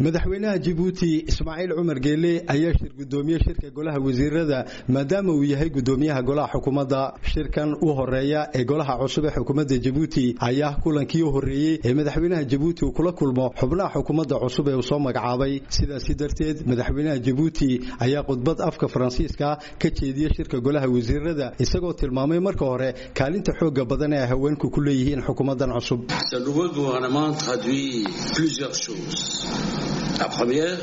madaxweynaha jabuuti ismaaciil cumar geele ayaa shir gudoomiye shirka golaha wasiirada maadaama uu yahay gudoomiyaha golaha xukuumadda shirkan u horeeya ee golaha cusub ee xukuumadda jabuuti ayaa kulankii u horreeyey ee madaxweynaha jabuuti uu kula kulmo xubnaha xukuumadda cusub ee uu soo magacaabay sidaasi darteed madaxweynaha jabuuti ayaa khudbad afka faransiiska ka jeediyey shirka golaha wasiirada isagoo tilmaamay marka hore kaalinta xooga badan ee ay haweenku ku leeyihiin xukuumaddan cusub La première,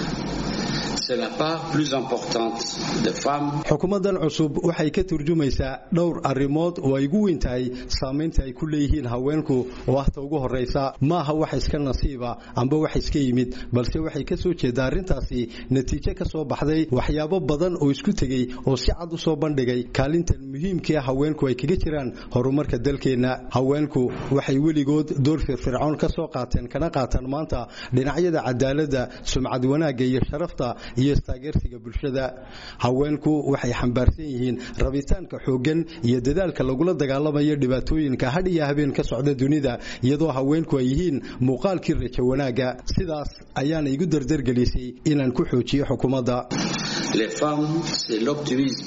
c'est la part plus importante des femmes. xukuumaddan cusub waxay ka turjumaysaa dhowr arrimood oo ay ugu weyn tahay saamaynta ay ku leeyihiin haweenku oo ahta ugu horraysa maaha wax iska nasiiba amba wax iska yimid balse waxay ka soo jeedaa arrintaasi natiijo ka soo baxday waxyaabo badan oo isku tegey oo si cad u soo bandhigay kaalintan muhiimkae haweenku ay kaga jiraan horumarka dalkeenna haweenku waxay weligood door firfircoon ka soo qaateen kana qaataan maanta dhinacyada cadaaladda sumcad wanaagga iyo sharafta iyo istaageersiga bulshada haweenku waxay xambaarsan yihiin rabitaanka xooggan iyo dadaalka lagula dagaalamayo dhibaatooyinka hadh iyo habeen ka socda dunida iyadoo haweenku ay yihiin muuqaalkii rajo wanaagga sidaas ayaana igu dardargelisay inaan ku xoojiyo xukuumadda Les femmes, c'est l'optimisme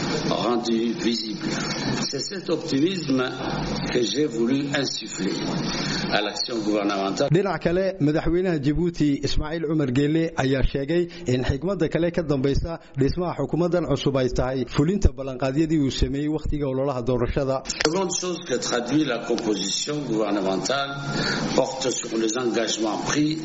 rendu visible. C'est cet optimisme que j'ai voulu insuffler à l'action gouvernementale. dhinac kale madaxweynaha jabuuti ismaaciil cumar geele ayaa sheegay in xigmadda kale ka dambaysa dhismaha xukuumaddan cusub ay tahay fulinta ballanqaadyadii uu sameeyey wakhtiga ololaha doorashada Seconde chose que traduit la composition gouvernementale porte sur les engagements pris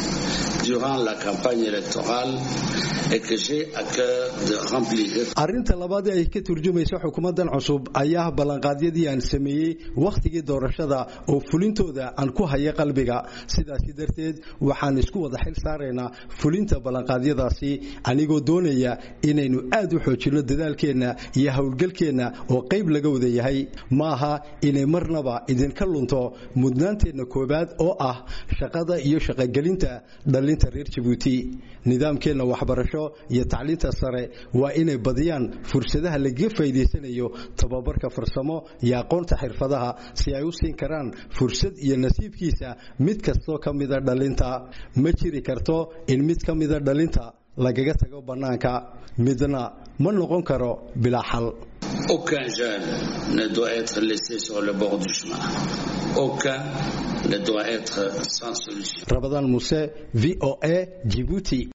durant la campagne électorale et que j'ai à cœur de remplir. arrinta labaad ee ay ka turjumayso xukuumaddan cusub ayaa ballanqaadyadii aan sameeyey wakhtigii doorashada oo fulintooda aan ku haya qalbiga sidaasi darteed waxaan isku wada xil saaraynaa fulinta ballanqaadyadaasi anigoo doonaya inaynu aad u xoojinno dadaalkeenna iyo howlgalkeenna oo qayb laga wada yahay maaha inay marnaba idinka lunto mudnaanteenna koowaad oo ah shaqada iyo shaqogelinta dhallinta reer jabuuti nidaamkeenna waxbarasho iyo tacliinta sare waa inay badiyaan fursadaha lagaga faa'iidaysanayo tababarka farsamo iyo aqoonta xirfadaha si ay u siin karaan fursad iyo nasiibkiisa mid kastoo ka mida dhalinta ma jiri karto in mid ka mida dhalinta lagaga tago bannaanka midna ma noqon karo bilaa xal Aucun jeune ne doit être laissé sur le bord du chemin. Aucun ne doit être sans solution. rabadaan muse v o a jibuuti